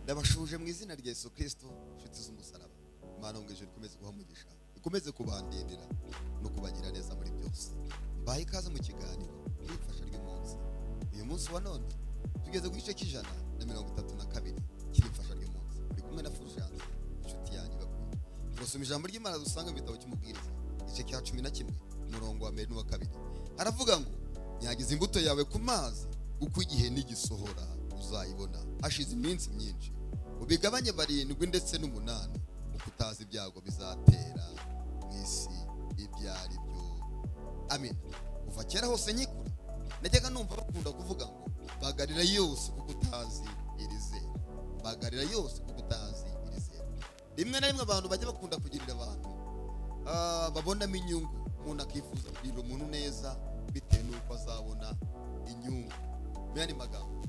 ndabashuje mu izina rya yesu kirisito inshuti z'umusaraba imana mu ijoro ikomeze guhamugisha ikomeze kubandirira no kubagira neza muri byose mbaye ikaze mu kiganiro n'ifasha ry'umunsi uyu munsi wa none tugeze ku gice cy'ijana na mirongo itatu na kabiri cy'ifasha ry'umunsi uri kumwe na furujanse inshuti yanjye bakunda turasoma ijambo ry'imana dusanga mu gitabo cy'umubwiriza igice cya cumi na kimwe umurongo wa mbere n'uwa kabiri haravuga ngo nyagize imbuto yawe ku mazi uko igihe n'igisohora uzayibona hashize iminsi myinshi ubigabanye barindwi ndetse n'umunani kuko utazi ibyago bizatera mu isi ibyo ari byo amen kuva kera hose nyikura najyaga numva bakunda kuvuga ngo bagarira yose kuko utazi iri zera bagarira yose kuko utazi iri zera rimwe na rimwe abantu bajya bakunda kugirira abantu ah, babonamo inyungu umuntu akifuza kugirira umuntu neza bitewe n'uko azabona inyungu mu yandi magambo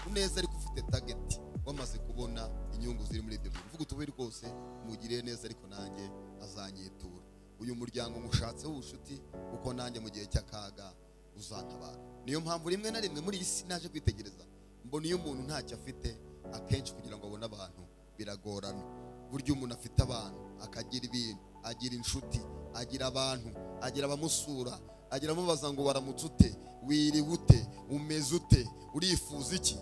uneza ariko ufite tageti wamaze kubona inyungu ziri muri ibyo bintu mvuga utubiri rwose mugirire neza ariko nanjye azanyitura uyu muryango mushatseho ubucuti kuko nanjye mu gihe cy'akaga uzantabara niyo mpamvu rimwe na rimwe muri iyi si naje kwitegereza mbona iyo umuntu ntacyo afite akenshi kugira ngo abone abantu biragorana burya umuntu afite abantu akagira ibintu agira inshuti agira abantu agira abamusura agira amubaza ngo waramutse ute wiriwe ute umeze ute urifuza iki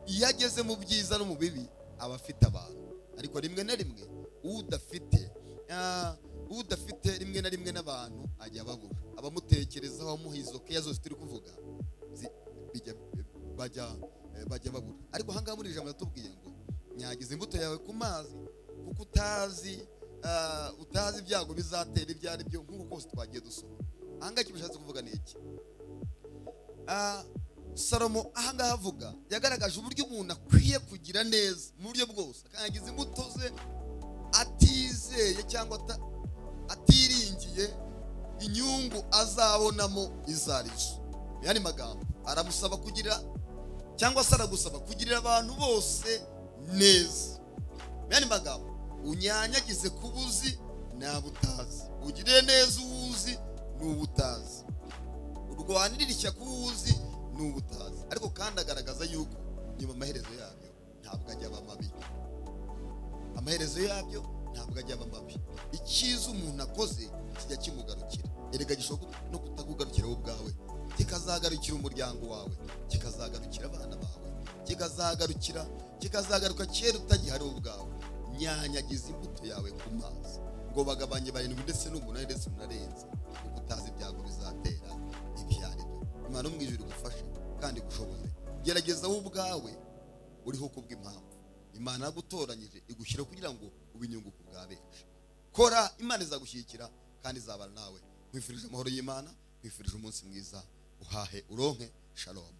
iyo ageze mu byiza no mu bibi aba afite abantu ariko rimwe na rimwe udafite ah, udafite rimwe na rimwe n'abantu ajya ababura abamutekerezaho amuha izo keya zose turi kuvuga zi- bijya- bajya eh, bajya babura ariko ahangaha muri iri jambo yatubwiye ngo nyagize imbuto yawe ku mazi kuko utazi ah, utazi ibyago bizatera ibyo ari byo nk'uko kose twagiye dusoma ahangaha icyo bishatse kuvuga ni iki Ah, salomo ahangaha avuga yagaragaje uburyo umuntu akwiye kugira neza mu buryo bwose akangiza imbuto ze atizeye cyangwa ata- atiringiye inyungu azabonamo izo ari zo mu yandi magambo aramusaba kugira cyangwa se aragusaba kugirira abantu bose neza mu yandi magambo unyanyagize ku buzi ntabwo utazi ugirire neza uwo uzi n'uwo utazi urwanirira ishyaka uwo uzi n'uwo utazi ariko kandi agaragaza yuko nyuma amaherezo yabyo ntabwo ajya aba mabi amaherezo yabyo ntabwo ajya aba mabi icyiza umuntu akoze kijya kimugarukira erega gishobora kut- no kutakugarukira wowe ubwawe kikazagarukira umuryango wawe kikazagarukira abana bawe kikazagarukira kikazagaruka kera utagihari wowe ubwawe nyanyagiza imbuto yawe ku mazi ngo bagabanye barindwi ndetse n'umunani ndetse unarenze kuko utazi ibyago bizatera ibyo ari byo imana mu ijuru igufashe kandi igushoboze gerageza wowe ubwawe uriho kubw'impamvu imana yagutoranyije igushyira kugira ngo ube inyungu ku bwa benshi kora imana izagushyigikira kandi izabana nawe nkwifurije amahoro y'imana nkwifurije umunsi mwiza uhahe uronke shalom